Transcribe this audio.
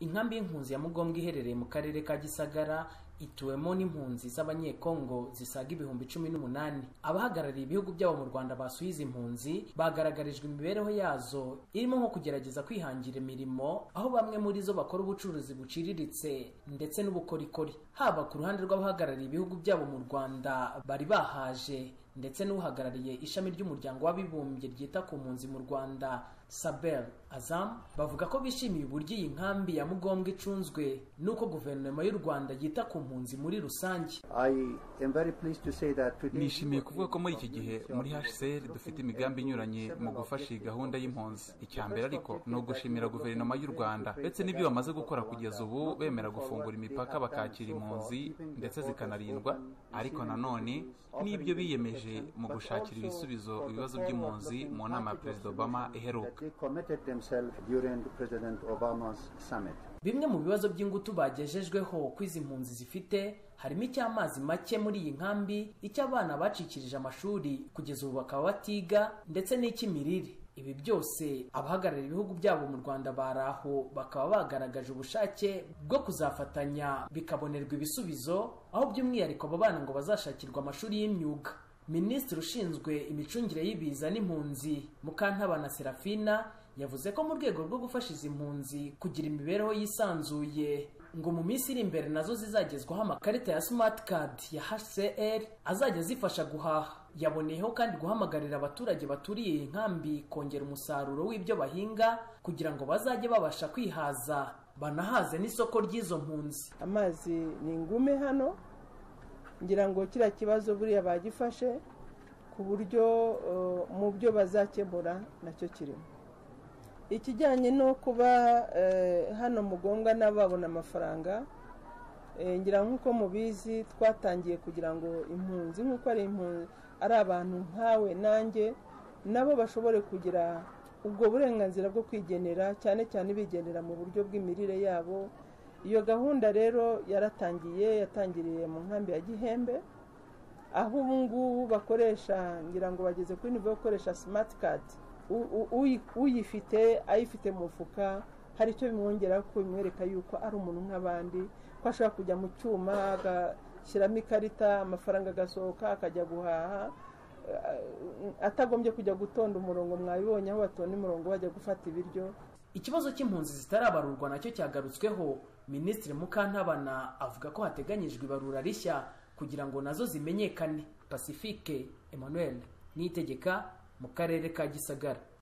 inkambi y'impunzi ya mugombwa iherereye mu karere ka gisagara ituwemo n'impunzi z'abanyekongo zisaga ibihumbi cumi n'umunani abahagarariye ibihugu byabo mu rwanda basuye izi mpunzi bagaragarijwe imibereho yazo irimo nko kugerageza kwihangira imirimo aho bamwe muri zo bakora ubucuruzi buciriritse ndetse n'ubukorikori haba ku ruhande rw'abahagarariye ibihugu byabo mu rwanda bari bahaje ndetse n'uhagarariye ishami ry'umuryango w'abibumbye ryita ku mpunzi mu rwanda sabel azam bavuga ko bishimiye uburyo iyi nkambi ya mugombwa icunzwe n'uko guverinoma y'u rwanda yita ku mpunzi muri rusange nishimiye kuvuga ko muri iki gihe muri hcr dufite imigambi inyuranye mu gufasha iyi gahunda y'impunzi icya mbere ariko ni ugushimira guverinoma y'u rwanda ndetse n'ibyo bamaze gukora kugeza ubu bemera gufungura imipaka bakakira impunzi ndetse zikanarindwa ariko nanone n'ibyo biyemeje mu gushakira ibisubizo ibibazo by'impunzi mu nama ya perezida obama iheruka bimwe mu bibazo by'ingutu bagejejweho ko izi mpunzi zifite harimo icy'amazi make muri iyi nkambi icy'abana bacikirije amashuri kugeza ubu bakaba batiga ndetse n'icy'imirire ibi byose abahagarariye ibihugu byabo mu rwanda bari aho bakaba bagaragaje ubushake bwo kuzafatanya bikabonerwa ibisubizo aho by'umwihariko abo bana ngo bazashakirwa amashuri y'imyuga minisitiri ushinzwe imicungire y'ibiza n'impunzi mukantabana serafina yavuze ko mu rwego rwo gufasha izi mpunzi kugira imibereho yisanzuye ngo mu minsi iri imbere nazo zizagezwaho amakarita ya simati kadi ya hcr azajya zifasha guhaha yaboneyeho kandi guhamagarira abaturage baturiye iyi nkambi kongera umusaruro w'ibyo bahinga kugira ngo bazajye babasha kwihaza banahaze n'isoko ry'izo mpunzi amazi ni ingume hano ngira ngo kiriya kibazo buriya bagifashe ku buryo mu byo bazakemura nacyo kirimo ikijyanye no kuba hano mugombwa n'ababona amafaranga ngira nk'uko mubizi twatangiye kugira ngo impunzi nk'uko ari impunzi ari abantu nkawe nanjye nabo bashobore kugira ubwo burenganzira bwo kwigenera cyane cyane bigenera mu buryo bw'imirire yabo iyo gahunda rero yaratangiye yatangiriye mu nkambi ya gihembe aho ubu ngubu bakoresha ngira ngo bageze kuri nivo yo gukoresha simati kadi uyifite ayifite mu mufuka hari icyo bimwongera ko bimwereka yuko ari umuntu nk'abandi ko ashobora kujya mu cyuma agashyiramo ikarita amafaranga agasohoka akajya guhaha atagombye kujya gutonda umurongo mwabibonye aho batonda umurongo bajya gufata ibiryo ikibazo cy'impunzi zitarabarurwa nacyo cyagarutsweho minisitiri mukantabana avuga ko hateganyijwe ibarura rishya kugira ngo nazo zimenyekane pacifique emmanuel niyitegeka mu karere ka gisagara